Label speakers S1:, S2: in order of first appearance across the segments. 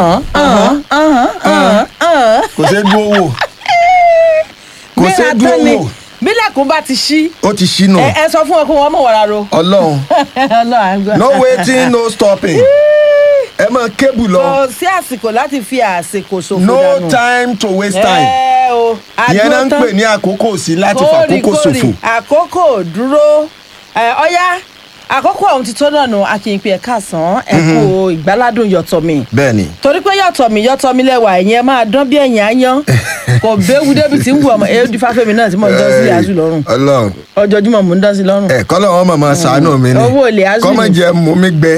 S1: ọ̀hún ọ̀hún ọ̀hún ọ̀hún ọ̀hún.
S2: kò ṣeé dúró wò kò ṣeé
S1: Gbéra
S2: dúró
S1: tán ni
S2: wò
S1: bílẹ̀kùn bá ti ṣí
S2: ó ti ṣínú
S1: ẹ ẹ sọ fún wọn kó wọn mọ̀ wàrà ro.
S2: ọlọ́run
S1: Ọlọ́run àgbà.
S2: no waiting no stopping ẹ máa kébù lọ
S1: kò sí àsìkò láti fi àsìkò ṣòfò
S2: no
S1: dànù.
S2: time to waste time
S1: ẹ o
S2: ìyẹn náà ń
S1: àdúró
S2: pè ní àkókò sí láti
S1: kórìkórì,
S2: fàkókò ṣòfò
S1: àkókò dúró ẹ, ọ̀yá àkókò ọ̀hún ti tó náà nù akínpé ẹ̀ka sàn ẹ̀kú ìgbáládùn yọ̀tọ̀mì
S2: bẹ́ẹ̀ ni
S1: torí pé yọ̀tọ̀mì yọ̀tọ̀mì lẹ́wà ẹ̀yẹn máa dán bí ẹ̀yìn áyán kò béwu débi tí ń wù ọmọ èyí fáfẹ́mi náà tí mò ń dán sí azu lọ́rùn
S2: ọlọ́run
S1: ọjọ́júmọ́ mò ń dán sí lọ́rùn.
S2: ẹ kọ́lọ́ wọn màmá ṣàánú mi ni
S1: Owó olè azul.
S2: kọ́mọ jẹ mú mi gbẹ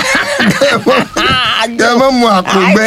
S2: kẹ́ mọ́ mu àpò gbẹ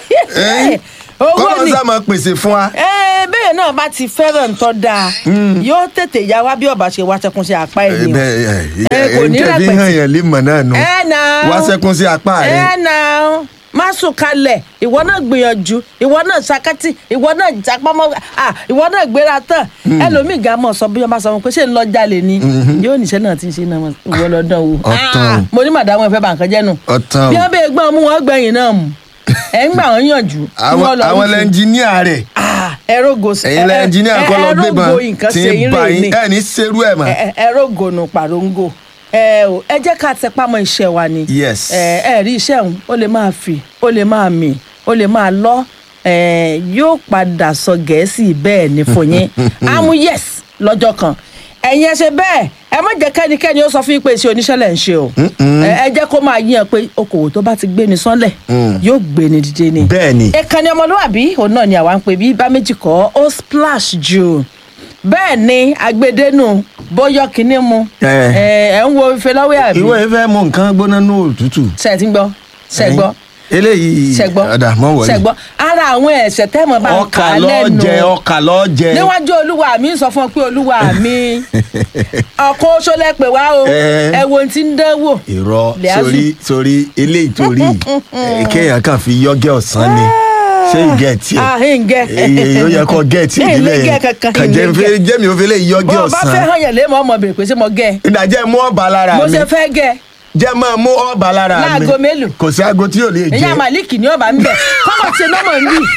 S1: owó
S2: kọ́lọ́
S1: ni
S2: sá máa pèsè fún wa.
S1: ẹ bẹ́ẹ̀ náà bá ti fẹ́ràn tó dáa yóò tètè yá wá bí ọba ṣe wá ṣẹkùn sí apá ẹ̀ ni o.
S2: ẹ
S1: kò ní
S2: tẹ̀bí
S1: rẹpẹtì.
S2: hàn yẹn límọ̀ náà nù
S1: ẹ náà
S2: wá sẹ́kún sí apá rẹ
S1: ẹ náà má sùn kalẹ̀ ìwọ náà gbìyànjú ìwọ náà sakati ìwọ náà jápamọ́ ah ìwọ náà gbéra tán ẹlòmíì gan mọ̀ sọ bí wọ́n bá sọ wọn pé ṣé ń lọ jalè ni yóò níṣẹ́ náà ti ń ṣe náà mọ̀ ìwọ lọ́dọ̀ wo
S2: Ọ̀tàn.
S1: Ah, mo ní màdàmú ẹ̀fẹ́ bá nǹkan jẹ́ nù
S2: Ọ̀tàn.
S1: bí wọ́n bẹ gbọ́n mú wọn gbẹ̀yìn náà mú ẹ̀ ń gbà wọ́n yànjú kí
S2: àwọn
S1: wọ́n lọ
S2: àwọn
S1: rúfin.
S2: lẹ́ńjìníà rẹ̀
S1: Ah, ẹrógo
S2: ẹ̀yin lẹ́ńjìníà kọ́ lọ gbébọn
S1: ẹrógo nǹkan
S2: tí
S1: ṣe
S2: ń
S1: yín
S2: bá
S1: rè
S2: yín
S1: ní
S2: ẹ̀ ní serú ẹ̀ mọ́.
S1: ẹ- ẹ- ẹrógo nù pàróńgò ẹ ò ẹ jẹ́ ká tẹpá mọ́ iṣẹ́ wa ni
S2: Yes.
S1: ẹ ẹ rí iṣẹ́ òun ó lè máa fì ó lè máa mì ó lè máa lọ ẹ yóò padà sọ gẹ̀ẹ́sì bẹ́ẹ̀ ni fún yín àmú yes lọ́jọ́ kan ẹ̀yin ẹ ṣe bẹ́ẹ̀ ẹ má jẹ́ kẹ́nikẹ́ni ó sọ fún yín pé iṣẹ́ oníṣẹ́ lẹ̀ ń ṣe o ẹ ẹ jẹ́ kó máa yíyan pé okòwò tó bá ti gbé ni sánlẹ̀ yóò gbé ni dìde ni
S2: bẹ́ẹ̀ ni
S1: ìkànnì ọmọlúwàbí òun náà ni àwa ń pè bí bá méjì kọ́ ó splash jù bẹ́ẹ̀ ni agbedenu bóyọ kínní mu
S2: Ẹ.
S1: ẹ ẹ ń wo ife lọ́wọ́ àbí
S2: ìwọ yìí fẹ́ mú nǹkan gbóná ní òtútù.
S1: ṣe ti ń gbọ́ ṣe gbọ́
S2: eléyìí
S1: ṣe gbọ́
S2: ọ̀dà mọ́ wọlé.
S1: ṣe gbọ́ ara àwọn ẹ̀ṣẹ̀ tẹ́mọ̀ bá ń kà
S2: ọkà
S1: á
S2: lọ
S1: lẹ́nu
S2: jẹ ọkà lọ jẹ.
S1: níwájú olúwa mi ń sọ fún ọ pé olúwa mi ọkọ oṣó lẹ́pẹ̀ wá o
S2: Ẹ.
S1: ẹ wo ohun tí ń dánwò
S2: irọ́
S1: Lẹ́azù.
S2: sórí sórí eléyìí torí eh, kéèyàn kàn fi yọ́gẹ́ ọ̀sán ni ṣé ń gẹ̀ tiẹ̀
S1: ah ń gẹ
S2: èyí ó yẹ kó gẹ̀ tí
S1: Ẹ,
S2: ìdílé
S1: ń gẹ
S2: yẹn
S1: kankan,
S2: kàn
S1: ń
S2: jẹ́
S1: gẹ.
S2: nfẹ́ jẹ́mi ò fi lè yọ́gẹ́
S1: bó o bá fẹ́
S2: ọ̀sán
S1: hàn yẹn lé mọ́ ọmọ bèrè pé ṣé mo gẹ
S2: ìdajẹ́ mú ọ̀bà lára
S1: mo
S2: mi
S1: ṣe fẹ́ gẹ
S2: jẹ́ máa mú ọ̀bà lára mi
S1: Láago mélòó?
S2: kò sí aago tí yóò lè
S1: ìyá
S2: jẹ́
S1: malik ní ọba ń bẹ kọ́mọ̀ ṣe nọ́mọ̀ ń bì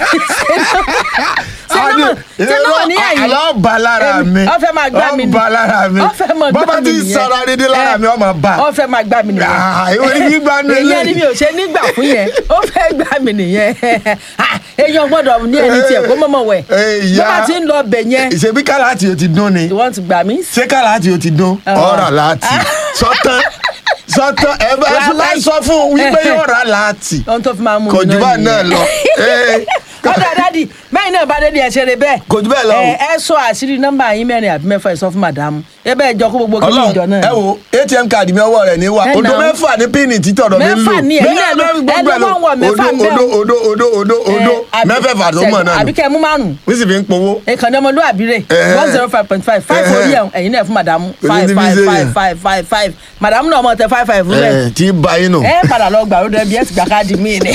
S1: ṣe nọ́mọ̀ ṣe nọ́mọ̀ ní ẹ̀yìn
S2: àlọ́ ọ̀bà lára
S1: Èmi-
S2: mi
S1: ó fẹ́ máa gbá mi ni.
S2: ọ̀bà lára mi
S1: Ó fẹ́ máa gbá
S2: bọ́bá
S1: mi
S2: ti
S1: nìyẹn.
S2: sara dédé lára
S1: Ẹ,
S2: mi ọmọ bá
S1: ó fẹ́ máa gbá mi nìyẹn
S2: Ah, ìwọ ni gbígbá nù
S1: ìyẹn ni mi ò ṣe nígbà fún yẹn ó fẹ́ gbá mi nìyẹn Ah, èèyàn gbọ́dọ̀ ní ẹni tiẹ̀ kó mọ̀mọ̀ wẹ̀
S2: Eh,
S1: bó
S2: ìyá.
S1: bá ti ń lọ bẹ̀ yẹn
S2: ìṣèbí kálátì ó ti dún ni
S1: ìwọ́n ti gbà mí
S2: ṣé kálátì ó ti dún
S1: Ah.
S2: ọ̀rà láti sọ́tán sọ́tán ẹ bá
S1: Wàláì.
S2: ẹ sọ fún un wípé yóò rà láti
S1: ohun tó fi máa mú
S2: kò jù bá náà lọ Eh,
S1: ọ̀dà dádì mẹ́rin náà bá dé ní ẹ̀ṣẹ̀ rẹ bẹ́ẹ̀
S2: kò jù bẹ́ẹ̀ lọ o.
S1: ẹ ẹ sọ àṣírí nọ́mbà yín mẹ́rin àbí mẹ́fà ẹ sọ fún màdàmú ẹ bẹ́ẹ̀ jọ kó gbogbo kí ní ìjọ
S2: Ọlọ́run
S1: náà
S2: ẹ wo atm card mi ọwọ́ rẹ̀ ní wa
S1: Ẹ
S2: odo
S1: nà ó.
S2: mẹ́fà ní píìnì títọ̀ ọ̀dọ̀ mi ń lò
S1: Mẹ́fà ni, ẹ̀yin náà ló-
S2: Mẹ́fà gbogbo
S1: ẹ ló
S2: ẹ̀ lò.
S1: máa ń wọ mẹ́fà ń
S2: odo
S1: bẹ̀ o.
S2: odo odo odo odo mẹ́fẹ̀fà tó mọ̀ náà
S1: àbí
S2: nù
S1: kẹ́ ẹ mú márùn
S2: wí sì fi ń powó.
S1: ìkànnì ọmọlúwàbí rẹ̀
S2: Ẹ̀hẹ́.
S1: one zero five point five five
S2: Ẹ̀hẹ́.
S1: orí ẹ̀ ẹ̀yin náà fún màdàmú
S2: Kò sí
S1: five
S2: ti fi
S1: five
S2: ṣe
S1: five
S2: yẹn.
S1: five five five màdàmú náà mọ̀ tẹ five five rẹ̀
S2: ẹ tí ba yín nù.
S1: ẹ padà lọ gbà lóde bí ẹ ti gbà káàdì míì ni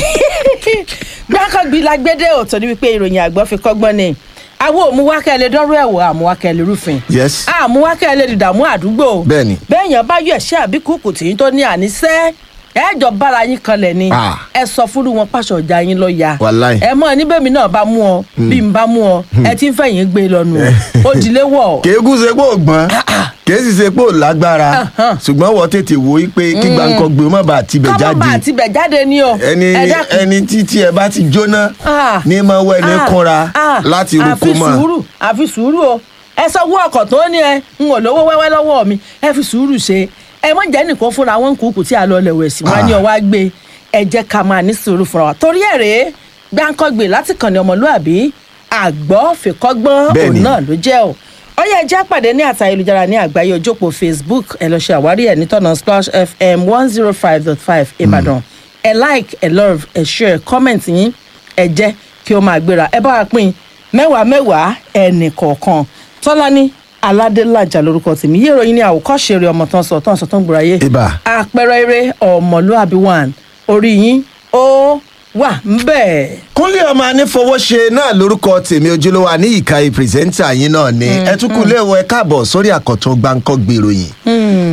S1: gbàkọ́gbì lágbédè òtò ní wípé ìròyìn àgbọ̀ fi kọ́gbọ́n ni àwọn òmùwákẹ́lẹ́ dọ́rọ́ ẹ̀wọ̀ àmúwákẹ́lẹ́ rúfin
S2: yes
S1: àmúwákẹ́lẹ́ dìdàmú àdúgbò
S2: Bẹ́ẹ̀ni.
S1: bẹ́ẹ̀yàn bá yọ ẹ̀ṣẹ́ àbí kúkú tí yín tó ní àníṣẹ́ ẹ̀ẹ́jọ bára yín kanlẹ̀ ni
S2: Ah.
S1: ẹ sọ fúru wọn pàṣọ ọjà yín lọ ya
S2: Wàláì.
S1: ẹ mọ níbẹ̀mí náà bá mú ọ bí n bá mú ọ ẹ ti ń fẹ̀yìn gbé lọ́nu ó dilé wọ̀
S2: kéégún ṣe pé ò gbọ́n kéé sì ṣe pé ò lágbára
S1: Ahan.
S2: ṣùgbọ́n wọ́n tètè wo í pé kí gbàǹkan gbé má bàa tibẹ̀
S1: kọ́mọ́ bá
S2: jáde
S1: àti bẹ̀ jáde ni o
S2: ẹni
S1: ẹ dákun.
S2: ẹni títí ẹ bá ti jóná
S1: Ah.
S2: ní máa wọ ẹni
S1: Ah,
S2: kúnra
S1: ah,
S2: láti rúkú
S1: àfi
S2: mọ́
S1: sùúrù àfi sùúrù o ẹ sanwó ọkọ̀ tó ní ẹ ń wò lówó wẹ́wẹ́ lọ́wọ́ mi ẹ fi sùúrù ṣe ẹ mọ̀ jẹ́ nìkan fúnra wọn kúkú tí a lọ lẹ̀ wẹ̀ sí wọn ní
S2: Ah.
S1: ọwọ́ á gbé ẹ jẹ́ ká máa ní sùúrù fúnra wa torí ẹ̀ rèé gbáǹkọ́gbè láti kàn ní ọmọlúàbí àgbọ̀ fìkọ́gbọ́n
S2: Bẹ́ẹ̀ni.
S1: òun náà ló jẹ́ o ó yẹ ẹjẹ́ àpàdé ní àtà ayélujára ní àgbáyé ojópo facebook ẹ lọ ṣe àwárí ẹ nítọ̀nà splash fm one zero five dot five ìbàdàn ẹ like ẹ love ẹ share comment yín ẹ jẹ́ kí ó máa gbéra ẹ bá wa pín mẹ́wàá mẹ́wàá ẹnì kọ̀ọ̀kan tọ́lání aládélájà lórúkọ tèmi yé ìròyìn ní àwòkọ́ṣe rẹ̀ ọmọ tán sọ tán sọ tán gbòòrò ayé
S2: Ibà.
S1: àpẹẹrẹ eré ọmọlúàbí one orí yín ó wà ń bẹ́ẹ̀.
S2: kúnlé ọmọ anífowóṣe náà lórúkọ tèmi ojúlówó àníyíká pírẹsẹ́ńtà yín náà ni ẹ tún kú léèwọ̀ ẹ káàbọ̀ sórí àkọ́tún gbáǹkọ́ gbèròyìn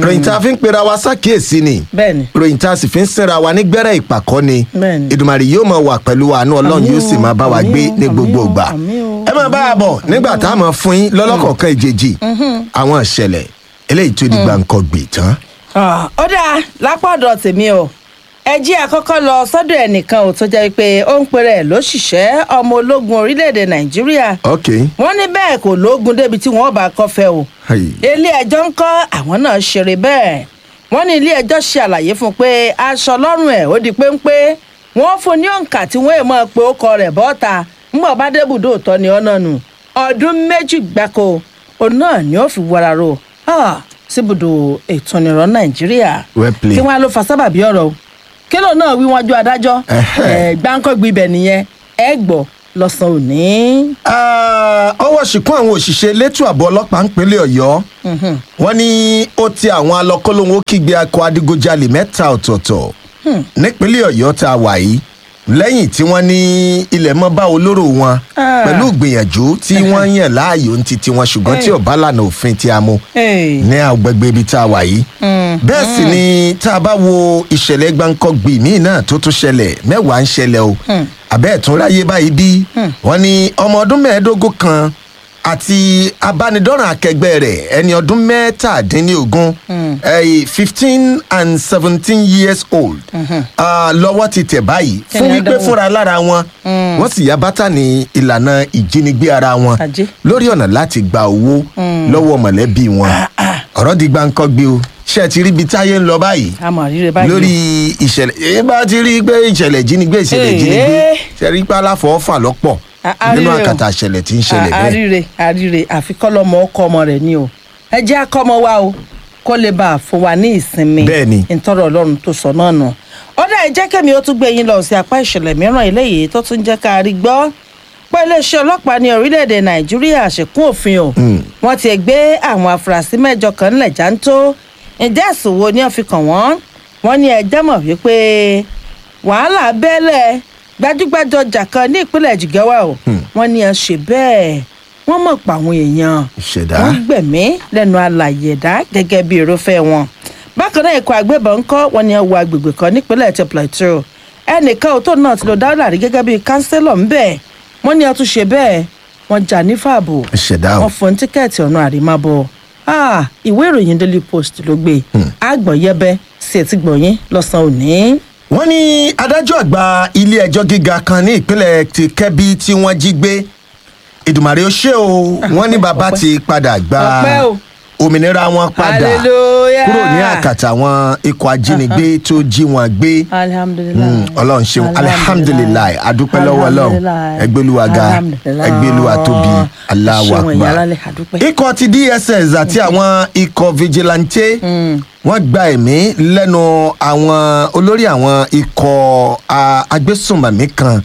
S2: ròyìn tá a fi ń pera wa sákìyèsí ni
S1: bẹ́ẹ̀ni
S2: ròyìn tá a sì fi ń sinra wa ní gbẹ́rẹ́ ìpàkọ́ ni
S1: Bẹ́ẹ̀ni.
S2: ìdùmarè yóò máa wà pẹ̀lú àánú ọlọ́run
S1: Àmín
S2: yóò sì
S1: o,
S2: máa bá wa
S1: àmín
S2: gbé
S1: o,
S2: ní
S1: àmín
S2: gbogbo
S1: o,
S2: ìgbà
S1: àmín o,
S2: ẹ máa bá a bọ̀ nígbà tá a máa fún yín lọ́lọ́kọ̀ọ̀kan ìjèjì àwọn ìṣẹ̀lẹ̀ eléyìí tó di gbàǹkọ̀ gbè tán.
S1: Ah, ó dáa lápá ọ̀dọ̀ tèmi o ẹ jí àkọ́kọ́ lọ sọ́dọ̀ ẹnìkan ò tó jẹ́ pé ó ń pèrè ẹ̀ lóṣìṣẹ́ ọmọ ológun orílẹ̀-èdè nàìjíríà
S2: ok
S1: wọ́n ní bẹ́ẹ̀ kò lóògùn débi tí wọ́n bá kọ́fẹ́ o
S2: Hey.
S1: ilé ẹjọ́ ń kọ́ àwọn náà ṣeré bẹ́ẹ̀ wọ́n ní ilé ẹjọ́ ṣe àlàyé fún un pé aṣọ lọ́rùn ẹ̀ ó di péńpé wọ́n fún un ní òǹkà tí wọ́n èèmọ̀ pé ó kọ rẹ̀ bọ́ta ńgbà bá débùdó òótọ́ ni ọ̀nà nù ọdún méjì gbáko òun náà ni ó fi wọra ro ah, síbùdó ètò ìrọ̀ nàìjíríà
S2: Well played.
S1: kí wọ́n á ló fa sábàbí ọ̀rọ̀ o kí ló náà wí wájú adájọ́
S2: Ẹhẹ́.
S1: ẹ̀ gbáǹkọ́gbì ibẹ̀ nìyẹn ẹ gbọ́ lọ́sàn-án òní.
S2: Ah, ọwọ́ ṣìkún àwọn òṣìṣẹ́ elétò ààbò ọlọ́pàá ńpínlẹ̀ ọ̀yọ́ wọ́n ní ó ti àwọn alọ́kọ́lóhun ó kígbe akọ adigunjalè mẹ́ta ọ̀tọ̀ọ̀tọ̀ nípínlẹ̀ ọ̀yọ́ tá a wà yìí lẹ́yìn tí wọ́n ní ilẹ̀ mọ́ bá olóró wọn
S1: Ah.
S2: pẹ̀lú ìgbìyànjú tí wọ́n yàn láàyò ní titi wọn ṣùgbọ́n tí
S1: Hey.
S2: ọ̀bá lànà òfin tí a mú
S1: Hey.
S2: ní agbègbè ibi tá a wà yìí bẹ́ẹ̀ sì ni tá a bá wo ìṣẹ̀lẹ̀ gbáǹkọ́gbì míì náà tó tún ṣẹlẹ̀ mẹ́wàá ń ṣẹlẹ̀ o àbẹ́ ẹ̀tún ráyé báyìí bí wọ́n ní ọmọ ọdún mẹ́ẹ̀ẹ́dógún kan àti abánidọ́ràn akẹgbẹ́ rẹ̀ ẹni ọdún mẹ́tàdínlógún fifteen and seventeen years old ah, lọ́wọ́ ti tẹ̀ báyìí fún
S1: Kẹ́ni
S2: wípé
S1: Ádámù.
S2: fúnra lára wọn wọ́n sì yá bátà ní ìlànà ìjínigbé ara wọn
S1: Ajé.
S2: lórí ọ̀nà láti gba owó lọ́wọ́ mọ̀lẹ́bí wọn ọ̀rọ̀ di gbáǹkọ́gbé o ṣé ẹ ti rí ibi táyé ń lọ báyìí
S1: a mọ̀ rírẹ báyìí.
S2: lórí ìṣẹ̀lẹ̀ èyí bá ti rí pé ìṣẹ̀lẹ̀ ìjínigbé ìṣẹ̀lẹ̀
S1: Ee.
S2: ìjínigbé ṣe rí pé aláfọwọ́fà lọ́pọ̀
S1: A- a
S2: nínú
S1: rí rẹ̀ o.
S2: àkàtà ìṣẹ̀lẹ̀ tí ń ṣẹlẹ̀
S1: A-
S2: bẹ́ẹ̀.
S1: àríre àríre àfikọ́lọ́mọ ọkọ ọmọ rẹ̀ ni o ẹ jẹ́ akọ́mọ wa o kó lè bá a fún wa ní ìsinmi
S2: Bẹ́ẹ̀ni.
S1: ìtọ́rọ̀ ọlọ́run tó sọ náà nù. ọ̀dà ẹ jẹ́ kẹ́mi ó tún gbé yín lọ sí apá ìṣẹ̀lẹ̀ mìíràn eléyìí tó tún jẹ́ ká rí gbọ́ pé iléeṣẹ́ ọlọ́pàá ní orílẹ̀-èdè nàìjíríà ṣèkún òfin o wọ́n ti gbé àwọn afurasí mẹ́jọ kan ńlẹ̀ jáńtó ǹjẹ́ ẹ̀sùn wo ni wọ́n fi kàn wọ́n wọ́n ní ẹjẹ́ mọ̀ wípé wàhálà bẹ́ẹ̀lẹ̀ gbajúgbajù ọjà kan ní ìpínlẹ̀ jigawa o wọ́n ní ẹ ṣe bẹ́ẹ̀ wọ́n mọ̀ pa àwọn èèyàn
S2: ìṣẹ̀dá
S1: wọ́n gbẹ̀mí lẹ́nu alàyè ẹ̀dá gẹ́gẹ́ bí irúfẹ́ wọn. bákan náà ikọ̀ agbébọn ńkọ́ wọn ni ẹ wọ agbègbè kan nípínlẹ̀ ti plateau ẹnìkan ò tó náà ti lọ dáwọ́lá rí gẹ́gẹ́ bí kánsílọ̀ ńbẹ̀ wọ́n ní ẹ tún ṣe bẹ́ẹ̀ wọ́n jà ní fààbò
S2: ìṣẹ̀dá o
S1: wọ́n fún tíkẹ́ẹ̀tì ọ̀nà àrímábọ̀ Ah, ìwé ìròyìn daily post ló gbé àgbọ̀nyẹ́bẹ́ sí etí gbọ̀nyìn lọ́sàn-án òní.
S2: wọ́n ní adájọ́ àgbà ilé ẹjọ́ gíga kan ní ìpínlẹ̀ ti kẹ́bí tí wọ́n jí gbé ìdùmàrè ó ṣe o wọ́n ní bàbá
S1: ọpẹ́.
S2: ti padà gba
S1: Ọpẹ́ o.
S2: òmìnira wọn padà
S1: Hallelujah.
S2: kúrò ní àkàtà àwọn ikọ̀ ajínigbé tó jí wọn gbé
S1: alihamudulilayi
S2: Mm, ọlọ́run ṣeun alihamdulilayi adúpẹ́ lọ́wọ́ ọlọ́run ẹgbẹ́luwaga ẹgbẹ́luwa tóbi aláwọ̀ àgbà ikọ̀ ti dss àti àwọn ikọ̀ vigilante wọ́n gba ẹ̀mí lẹ́nu àwọn olórí àwọn ikọ̀ a, agbésùnmọ̀mí kan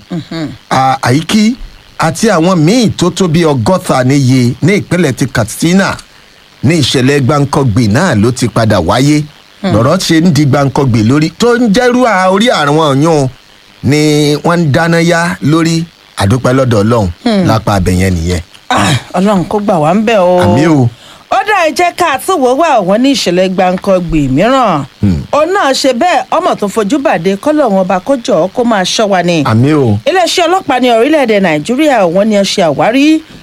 S2: a, àyíkí àti àwọn míì tó tó bí ọgọ́ta níye ní ìpínlẹ̀ ti katsina ní ìṣẹ̀lẹ̀ gbáǹkọ́gbì náà ló ti padà wáyé lọ́rọ̀ ṣe ń di gbáǹkọ́gbì lórí tó ń jẹ́rú à- orí àrùn ọ̀yún ni wọ́n ń dáná yá lórí àdúpẹ́ lọ́dọ̀ ọlọ́run lápá abẹ̀yẹn nìyẹn
S1: ọlọ́run kó gbà wá ń bẹ̀ o.
S2: àmì o
S1: ó dá ẹ jẹ́ ká tún wò wá wọn ní ìṣẹ̀lẹ̀ gbàǹkangbì mìíràn òun náà ṣe bẹ́ẹ̀ ọmọ tó fojú bàdé kọ́lọ̀ wọn bá kó jọ kó máa ṣọ́ wa ni.
S2: àmì o
S1: iléeṣẹ́ ọlọ́pàá ní orílẹ̀-èdè nàìjíríà wọn ni ẹ ṣe àwárí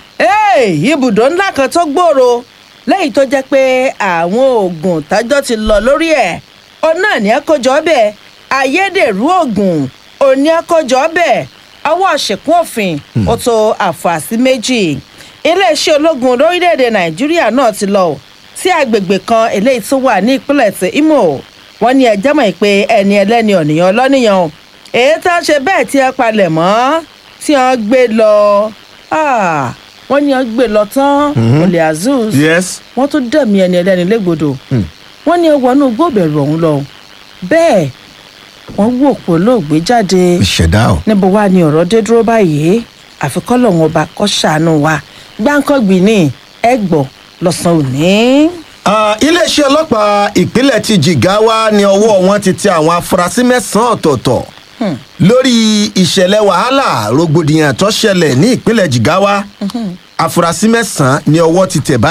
S1: Hey, ibùdó ńlá kan tó gbòòrò lẹ́yìn tó jẹ́ pé àwọn oògùn tájọ́ ti lọ lórí ẹ̀ òun náà ní ẹ kó jọ bẹ́ẹ̀ ayédèrú oògùn òun ní ẹ kó jọ bẹ́ẹ̀ ọwọ́ ṣèkún òfin ó tó àfàsí méjì iléeṣẹ́ ológun lórílẹ̀‐èdè nàìjíríà náà ti lọ sí àgbègbè kan eléyìí tó wà ní ìpínlẹ̀ tí imo wọ́n ní ẹjẹ́ mọ̀ pé ẹni ẹlẹ́ni ọ̀nìyàn ọlọ́nìyàn o. èyí tó ń ṣe bẹ́ẹ̀ tí ẹ palẹ̀ mọ́ tí wọ́n gbé lọ Ah, wọ́n ní wọ́n gbé lọ tán olè azeez
S2: yes
S1: wọ́n tún dẹ̀mí ẹni ẹlẹ́ni légbodò wọ́n ní wọnú gbòbẹ̀rù ọ̀hún lọ bẹ́ẹ̀ wọ́n wò pé olóògbé jáde
S2: ìṣẹ̀dá o
S1: níbo wá ni ọ̀rọ̀ dé dúró báyìí àfikọ́ lọ́wọ́n ọba kọ́ ṣàánú wa gbáǹkọ́gbìn ní ẹgbọ́ lọ́sàn-án òní.
S2: Ah, iléeṣẹ́ ọlọ́pàá ìpínlẹ̀ ti jigawa ni ọwọ́ wọn ti tẹ àwọn afurasí mẹ́sàn-án ọ̀tọ̀ọ̀tọ̀ lórí ìṣẹ̀lẹ̀ wàhálà rògbòdìyàn tó ṣẹlẹ̀ ní ìpínlẹ̀ jigawa afurasí mẹ́sàn-án ni ọwọ́ ti tẹ̀ báyìí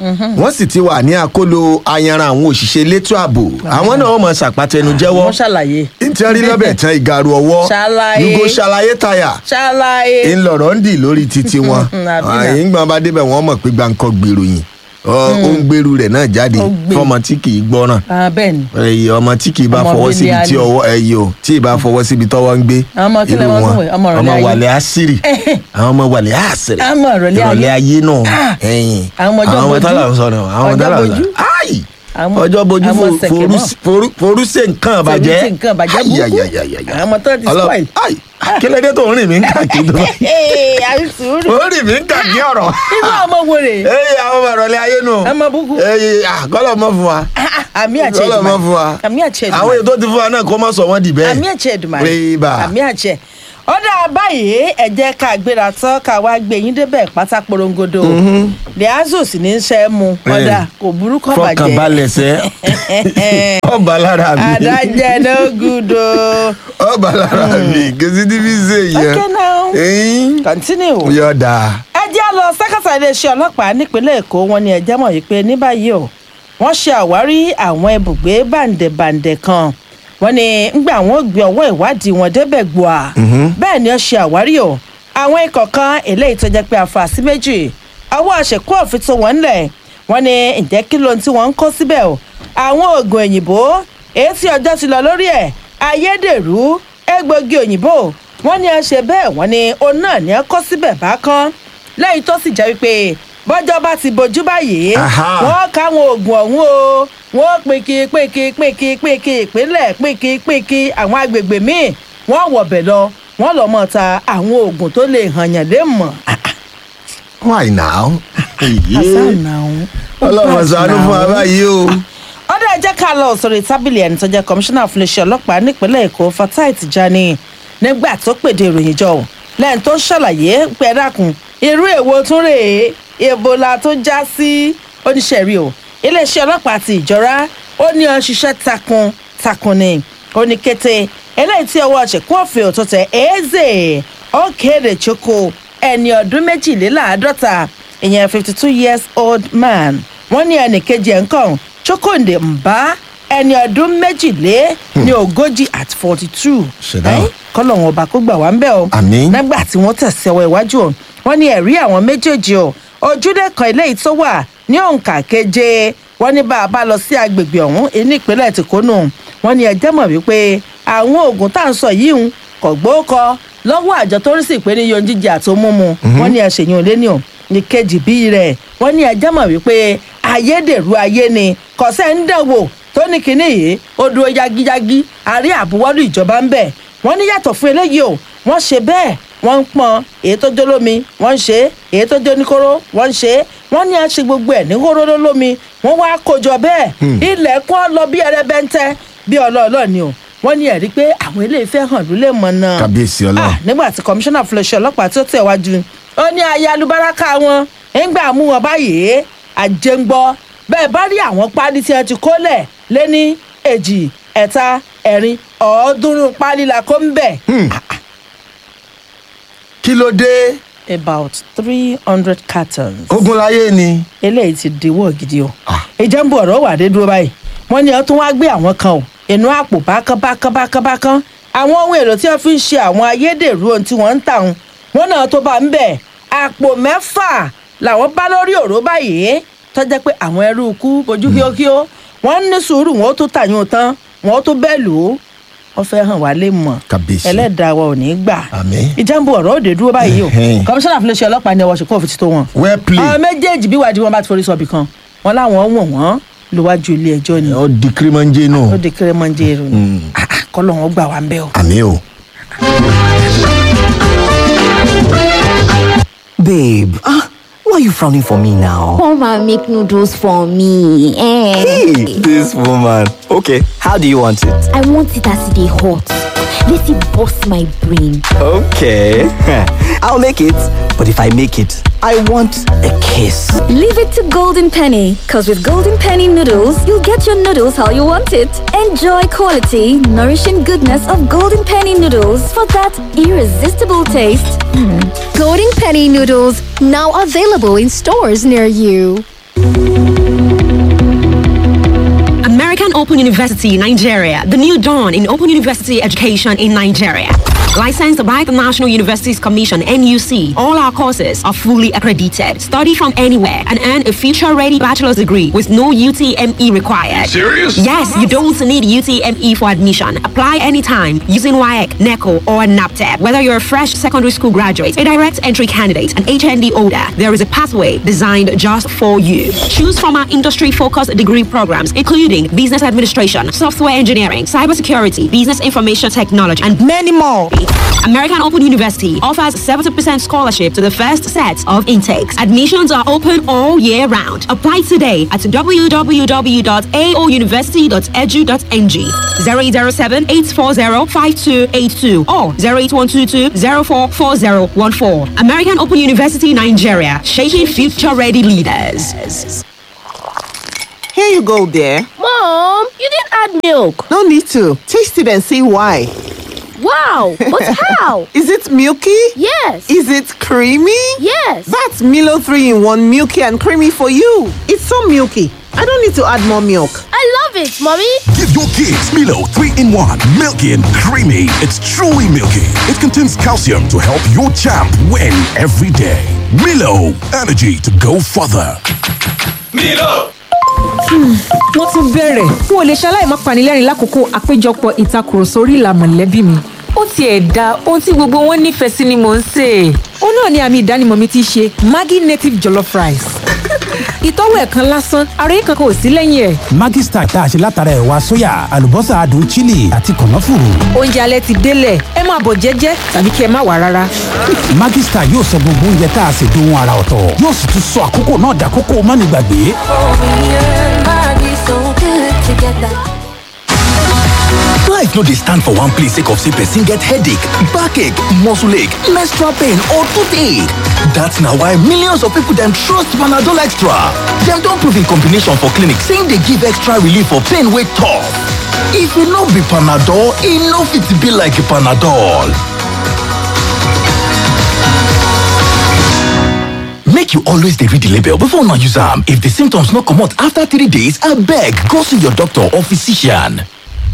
S2: wọ́n sì ti wà ní àkólò ayanran àwọn òṣìṣẹ́ elétò ààbò àwọn náà wọ́n mọ̀ ṣàpàtẹnu jẹ́wọ́
S1: wọ́n ṣàlàyé.
S2: nítorí lọ́bẹ̀ tán ìgaru ọwọ́
S1: Ṣàlàyé.
S2: yugo ṣàlàyé táyà
S1: ṣàlàyé.
S2: ńlọrọ̀ ń dì lórí títí wọn
S1: Àbí náà.
S2: àyìn gbọ́n bá débẹ̀ wọ́n mọ̀ pé gbàǹkọ́ gbèrò yìí ó ń gbèrú rẹ̀ náà jáde
S1: Ó gbé.
S2: fọmọ tí kì í gbọ́ràn
S1: Ah, bẹ́ẹ̀ ni.
S2: ẹyẹ ọmọ tí kì í bá
S1: Ọmọ
S2: fọwọ́
S1: ilé
S2: síbi tí
S1: ayé.
S2: ọwọ́ ẹyẹ o tí ì bá fọwọ́ síbi tọ́wọ́ ń gbé
S1: Àwọn ọmọ kílẹ̀
S2: irú
S1: wọn
S2: wọn.
S1: tún wẹ̀? Ọmọ ìrọ̀lẹ́
S2: ọmọ
S1: ayé.
S2: wàlẹ̀ àṣírí àwọn ọmọ wàlẹ̀ àṣírí
S1: Ọmọ ìrọ̀lẹ́ ayé.
S2: ayé náà
S1: Ah.
S2: ẹ̀yìn
S1: Àwọn ọmọ ọjọ́ bojú.
S2: tálà ń sọ̀rọ̀ àwọn
S1: Ọjọ́
S2: tálà ń
S1: bojú.
S2: sọ̀rọ̀ áì
S1: Àwọn-
S2: ọjọ́ bojú
S1: àwọn
S2: fo-
S1: sẹ̀kẹ̀
S2: forú-
S1: mọ́.
S2: forú- forúṣe nǹkan àbàjẹ́
S1: Forúṣe nǹkan àbàjẹ́ burúkú.
S2: Ayayayayaya.
S1: Àwọn ọmọ tó ti
S2: Ọlọ́-
S1: spoil.
S2: áì kílódé tó ń rìn mí ń kàkí tó bá
S1: Ee, àbí sùúrù.
S2: ó rìn mí ń kàkí ọ̀rọ̀
S1: irú ọmọ wo rè é.
S2: ẹyẹ àwọn ọmọ ìrọ̀lẹ́ ayé nù
S1: Ọmọ búkú.
S2: ẹyẹ àgọ́lọ̀ mọ́ fún wa
S1: àmì àṣẹ
S2: Ọlọ́run
S1: Èdùmàrè.
S2: mọ́ fún wa
S1: àmì àṣẹ
S2: àwọn
S1: Èdùmàrè.
S2: èyí tó ti fún wa náà kó má sọ wọ́n di bẹ́ẹ̀
S1: àmì àṣẹ Èdùmàrè.
S2: Ríbà.
S1: àmì àṣẹ. ó dáa báyìí ẹ jẹ́ ká gbéra tán ká wá gbé yín débẹ̀ pátá porongodo. liazu sì ní í ṣe é mu ọ̀dà kò burú kọ́ bàjẹ́.
S2: fọkànbalẹ̀ sẹ́ ọba lára mi
S1: adájẹ́ no good o.
S2: ọba lára mi kìsì tí fi ṣe yẹn
S1: Okay now.
S2: ẹyin
S1: continue.
S2: yọ̀ọ̀dà
S1: ẹ jẹ́ lọ sẹ́kẹ̀tà iléeṣẹ́ ọlọ́pàá nípínlẹ̀ èkó wọn ni ẹ̀jẹ̀ mọ̀ yìí pé ní báyìí o wọ́n ṣe àwárí àwọn ibùgbé bàǹdẹ̀bàǹdẹ̀ kan wọ́n ní ńgbà wọ́n gbé ọwọ́ ìwádìí wọn débẹ̀ gbòà bẹ́ẹ̀ ni ó ṣe àwárí o àwọn ikọ̀ kan eléyìí tó jẹ́ pé àfàsí méjì ọwọ́ àṣekú òfin tó wọ́n ńlẹ̀ wọ́n ní ǹjẹ́ kí ló ń tí wọ́n ń kó síbẹ̀ o àwọn oògùn òyìnbó èyí tí ọjọ́ ti lọ lórí ẹ̀ ayédèrú egbògi òyìnbó wọ́n ní ẹ ṣe bẹ́ẹ̀ wọ́n ní òun náà ní ẹ kó síbẹ̀ bákan lẹ́yìn tó sì jẹ́ wípé bọ́jọ́ bá ti bojú báyìí
S2: Aha.
S1: wọ́n káwọn oògùn ọ̀hún o wọ́n pèkì pèkì pèkì pèkì ìpínlẹ̀ pèkì pèkì àwọn agbègbè míì wọ́n wọ̀bẹ̀ lọ wọ́n lọ́ mọ̀ ta àwọn oògùn tó lè hàn yàn lé mọ̀.
S2: why now ọlọ́run
S1: ọlọ́run
S2: ṣàánú fún wa báyìí o
S1: ọdọ ẹ jẹ́ ká lọ sórí tábìlì ẹni tó jẹ́ kọmíṣánná fún iléeṣẹ́ ọlọ́pàá nípínlẹ̀ èkó fatai tijani nígbà tó pèdè ìròyìn jọ lẹ́yìn tó ṣàlàyé pé ẹ dákun irú èwo tún rèé ebola tó já sí oníṣẹ́rí o iléeṣẹ́ ọlọ́pàá ti ìjọra ó ní ọ ṣiṣẹ́ takun takun ni ó ní kété eléyìí tí ọwọ́ ṣèkún òfin òtútù eze ó kéde choko ẹni ọdún méjìléláàádọ́ta ìyẹn fifty two years old man wọ́n ní ẹnì kejì ẹ̀ ń kàn chokonde mba ẹni ọdún méjìlé ní ogójì at forty two
S2: Ṣẹ̀dá.
S1: kọ́lọ́hún ọba kó gbà wá ń bẹ̀ o
S2: Àmín.
S1: nígbà tí wọ́n tẹ̀sí ọwọ́ iwájú o wọ́n ní ẹ̀rí àwọn méjèèjì o ojúlé kan eléyìí tó wà ní òǹkà keje wọ́n ní bá a bá lọ sí agbègbè ọ̀hún ní ìpínlẹ̀ tìkónú wọ́n ní ẹjẹ́ mọ̀ wípé àwọn oògùn tá à ń sọ yìí ń kọ̀ gbóòkọ lọ́wọ́ àjọ tó rí sí ìpínlẹ̀ yóò jíjẹ àti mímu wọ́n ní ẹ̀ṣẹ̀yìn òlé ní o ní kejì bíi rẹ̀ wọ́n ní ẹjẹ́ mọ̀ wípé ayédèrú ayé ni kọ̀sẹ́ ń dẹ̀wò tó ní kinní yìí ó dúró yagiyagi àrí àbúwọ́lù ìjọba ń bẹ̀ wọ́n ní yàtọ̀ fún eléyìí o wọ́n ṣe bẹ́ẹ̀ wọ́n ń pọn èyí tó jó lómi wọ́n ń ṣe é èyí tó jó níkóró wọ́n ń ṣe é wọ́n ní àṣẹ gbogbo ẹ̀ ní hóró lómi wọ́n wá kójọ bẹ́ẹ̀ ilẹ̀kùn ọ lọ bí ẹrẹ́bẹ́ńtẹ́ bí ọlọ́ọ̀lọ́ ni o wọ́n ní ẹ̀rí pé àwọn ilé ìfẹ́ hàn ló lè mọ̀ náà
S2: Kábíyèsí Ọlọ́run.
S1: Ah, nígbà tí kọmíṣánná fúnlẹ̀ṣẹ̀ ọlọ́pàá tó tẹ̀ wájú ó ní ayé alubáraka wọn ńgbà mú wọn báyìí àjẹngbọ́ bẹ́ẹ̀ bá rí àwọn páálí tí wọ́n ti kólẹ̀ lé ní èjì ẹ̀ta ẹ̀rin ọ̀ọ́dúnrún páálí la kó ń bẹ̀.
S2: kí ló dé
S1: about three hundred cartons
S2: ogun láyé ni
S1: eléyìí ti diwọ́ gidi o
S2: Ah.
S1: ìjẹ́ ń bọ̀ ọ̀rọ̀ wà dé dúró báyìí wọ́n ní ọ tún wá gbé àwọn kan o inú àpò bákan bákan bákan bákan àwọn ohun èlò tí wọ́n fi ń ṣe àwọn ayédèrú ohun tí wọ́n ń tà wọn wọn náà tó bá ń bẹ̀ àpò mẹ́fà làwọn bá lórí òró báyìí tó jẹ́ pé àwọn ẹrú ikú bojú kíókíó wọ́n ní sùúrù wọn ó tún tàyún tán wọn ó tún bẹ́ẹ̀ lò ó wọ́n fẹ́ hàn wá lè mọ̀
S2: Kábíyèsí.
S1: ẹlẹ́dàá wa ò ní gbà
S2: Àmín.
S1: ìjàmbù ọ̀rọ̀ òde dúró báyìí o
S2: Ẹhẹ́n.
S1: kọmíṣánná fúnlẹ̀ṣẹ̀ ọlọ́pàá ní ọwọ́ ṣùkọ́ òfin ti tó wọn
S2: well
S1: àwọn
S2: played
S1: méjèèjì bí wàá di wọn bá ti forí sọbì kan wọn láwọn wọ̀n wọ́n lówájú ilé ẹjọ́ ni
S2: ó di kírímọ́njé nù
S1: ó di kéré-mọ́njẹ́ èrò ni Ah, ah, kọ́lọ́ wọn gbà wá ń bẹ́ o.
S2: àmì o.
S3: Babe, ah, why are you frowning for me now?
S4: Come and make noodles for me. Eh.
S3: Hey, this woman. Okay, how do you want it?
S4: I want it as they hot. Let it bust my brain.
S3: Okay, I'll make it. But if I make it, I want a kiss.
S5: Leave it to Golden Penny, because with Golden Penny noodles, you'll get your noodles how you want it. Enjoy quality, nourishing goodness of Golden Penny noodles for that irresistible taste.
S6: Golden Penny noodles now available in stores near you. American Open University, Nigeria, the new dawn in open university education in Nigeria. Licensed by the National Universities Commission, NUC, all our courses are fully accredited. Study from anywhere and earn a future ready bachelor's degree with no UTME required.
S7: Serious?
S6: Yes, you don't need UTME for admission. Apply anytime using WAEC, NECO, or NAPTEP. Whether you're a fresh secondary school graduate, a direct entry candidate, an HND holder, there is a pathway designed just for you. Choose from our industry focused degree programs, including business administration, software engineering, cybersecurity, business information technology, and many more. American Open University offers 70% scholarship to the first set of intakes. Admissions are open all year round. Apply today at www.aouniversity.edu.ng 007 840 5282 or 08122 044014. American Open University Nigeria, shaping future ready leaders.
S8: Here you go, dear.
S4: Mom, you didn't add milk.
S8: No need to. Taste it and see why.
S4: Wow, but how?
S8: Is it milky?
S4: Yes.
S8: Is it creamy?
S4: Yes.
S8: That's Milo 3 in 1 milky and creamy for you. It's so milky. I don't need to add more milk.
S4: I love it, Mommy.
S7: Give your kids Milo 3 in 1. Milky and creamy. It's truly milky. It contains calcium to help your champ win every day. Milo, energy to go further.
S9: Milo.
S10: wọ́n tún bẹ̀rẹ̀ n ò lè ṣaláì má panilẹ́rìn lákòókò àpéjọpọ̀ ìtakùrọ̀sọ orí ìlà mọ̀lẹ́bí mi. ó tiẹ̀ da ohun tí gbogbo wọn nífẹ̀ẹ́ sí ni mò ń sè é. ó náà ni àmì ìdánimọ̀ mi ti ṣe maggi native jollof rice. ìtọ́wò ẹ̀ kan lásán ara yìí kankan ò sí lẹ́yìn ẹ̀.
S11: Maggi Star tá a ṣe látara ẹ̀wà sóyà àlùbọ́sà adùn chili àti kànáfùrù.
S10: oúnjẹ alẹ́ ti délẹ̀ ẹ máa bọ̀ jẹ́jẹ́ tàbí kí ẹ má wà rárá.
S11: Maggi Star yóò sọ gbogbo oúnjẹ tá a ṣe dohun ara ọ̀tọ̀ yóò sì tún sọ àkókò náà dàkókò mánigbàgbé.
S12: Life no dey stand for one place sake of say person get headache, backache, muscle ache, menstrual pain or toothache. That's na why millions of people dem trust Panadol Extra. Dem don prove in combination for clinic say e dey give extra relief for pain wey tough. If e no be Panadol, e no fit be like Panadol. Make you always dey read the label before una use am. If the symptoms no comot after three days, abeg go see your doctor or physician.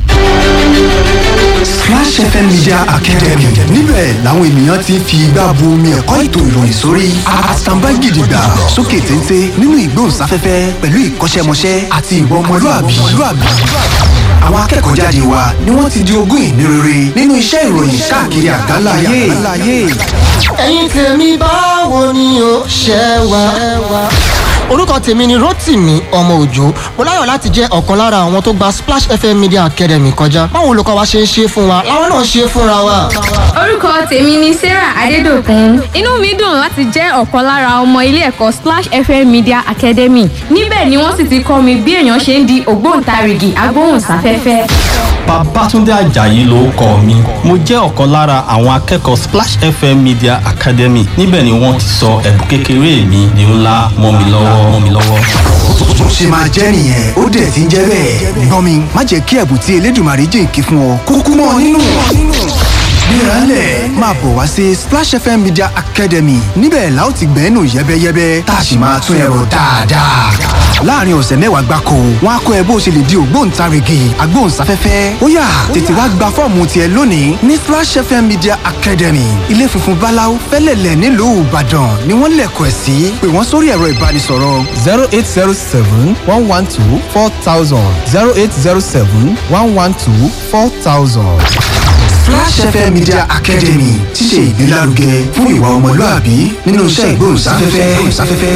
S13: Splash FM Media Academy níbẹ̀ làwọn ènìyàn ti ń fi igbá bu omi ẹ̀kọ́ ètò ìròyìn sórí àtàǹbá gidigba sókè téńté nínú ìgbóhùnsáfẹ́fẹ́ pẹ̀lú ìkọ́ṣẹ́mọṣẹ́ àti ìwà ọmọlúàbí. Àwọn akẹ́kọ̀ọ́ jáde wa ni wọ́n ti di ogún ìní rere nínú iṣẹ́ ìròyìn káàkiri àgbáńlá ayé.
S14: ẹ̀yin tèmi báwo ni o ṣe wà. orúkọ tèmi ni rotimi ọmọ òjò mo láyọ̀ láti jẹ́ ọ̀kan lára àwọn tó gba splash fm media academy kọjá báwo olùkọ́ wa ṣe ń ṣe fún wa làwọn náà ṣe fúnra wa.
S15: orúkọ tèmi ni sarah adédọkùn inú mi dùn láti jẹ́ ọ̀kan lára ọmọ ilé ẹ̀kọ́ splash fm media academy níbẹ̀ ni wọ́n sì ti kọ́ mi bí èèyàn ṣe ń di ògbóǹtarìgì agbóhùnsáfẹ́fẹ́.
S16: Babátúndé Àjàyí ló kọ mi. Mo jẹ́ ọ̀kan lára àwọn akẹ́kọ̀ọ́ Splash FM Media Academy. Níbẹ̀ ni wọ́n ti sọ ẹ̀bùn kékeré mi di ńlá mọ́ mi lọ́wọ́ mọ́ mi lọ́wọ́.
S13: Bó ṣe máa jẹ́ nìyẹn ó dẹ̀ ti ń jẹ́ bẹ́ẹ̀. Gbọ́n mi má jẹ́ kí ẹ̀bùn tí Elédùmarè jìnkí fún ọ kúkú mọ́ ọ nínú. Gbéralẹ̀ máa bọ̀ wá sí Splash FM Media Academy níbẹ̀ la ó ti gbẹ́nu yẹ́bẹ́yẹ́bẹ́ tá a sì máa tún ẹ̀rọ dáadáa. Láàárín ọ̀sẹ̀ mẹ́wàá gbáko, wọ́n á kọ́ ẹ bó o ṣe lè di ògbóǹtarìgì agbóhùnsáfẹ́fẹ́. Ó yá tètè wá gba fọ́ọ̀mù tiẹ̀ lónìí ní Splash FM Media Academy. Ilé funfun Báláú fẹ́lẹ̀lẹ̀ nílùú Ìbàdàn ni wọ́n lẹ̀kọ̀ ẹ̀ sí. Pè wọ́n sórí ẹ̀rọ ìbánisọ̀rọ̀.
S17: zero eight zero seven one one two four thousand zero eight zero seven one one two four thousand.
S13: Flash FM Media Academy ti ṣe ìgbélárugẹ fún ìwà ọmọlúàbí nínú iṣẹ́ ìgbóhùnsáfẹ́fẹ́.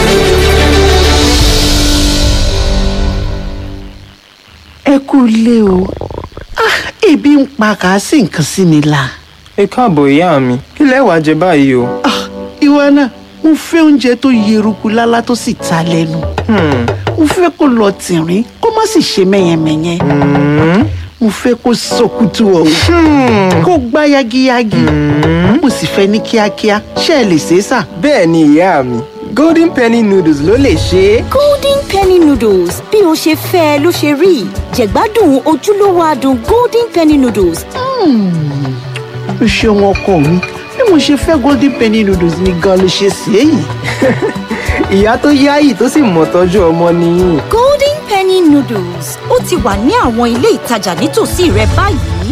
S18: ẹ kú ilé o Ah, ebi ń pa kà á sì nǹkan sí mi la.
S19: ẹ káàbọ̀ ìyá mi kí lẹ wàá jẹ báyìí o.
S18: ìwọ náà mo fẹ́ oúnjẹ tó yeruku lálá tó sì ta lẹ́nu. mo fẹ́ kó lọ tìrín kó má sì ṣe mẹ́yẹmẹ́yẹ. mo fẹ́ kó sọkútù ọ̀hún kó gbá yagiyagi. mo sì fẹ́ ní kíákíá ṣé ẹ lè ṣe é sà.
S19: bẹ́ẹ̀ ni ìyá mi golden penny noodles ló lè ṣe é.
S4: golden penny noodles bí o ṣe fẹ́ ẹ ló ṣe rí jẹ̀gbádùn ojúlówó adùn golden penny noodles.
S18: o ṣeun ọkọ mi bí mo ṣe fẹ́ golden penny noodles ni gan ló ṣe ṣe é yìí.
S19: ìyá tó yáyì tó sì mọ̀ tọ́jú ọmọ nìyí.
S4: golden penny noodles ó ti wà ní àwọn ilé ìtajà nítòsí rẹ báyìí.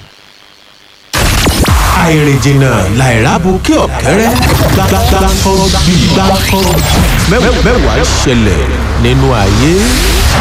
S20: àìrìnjìnà làìrábù kí ọ̀kẹ́rẹ́ gbàgbàgbà kan bí gbàgbà mẹ́wàá ṣẹlẹ̀ nínú ayé.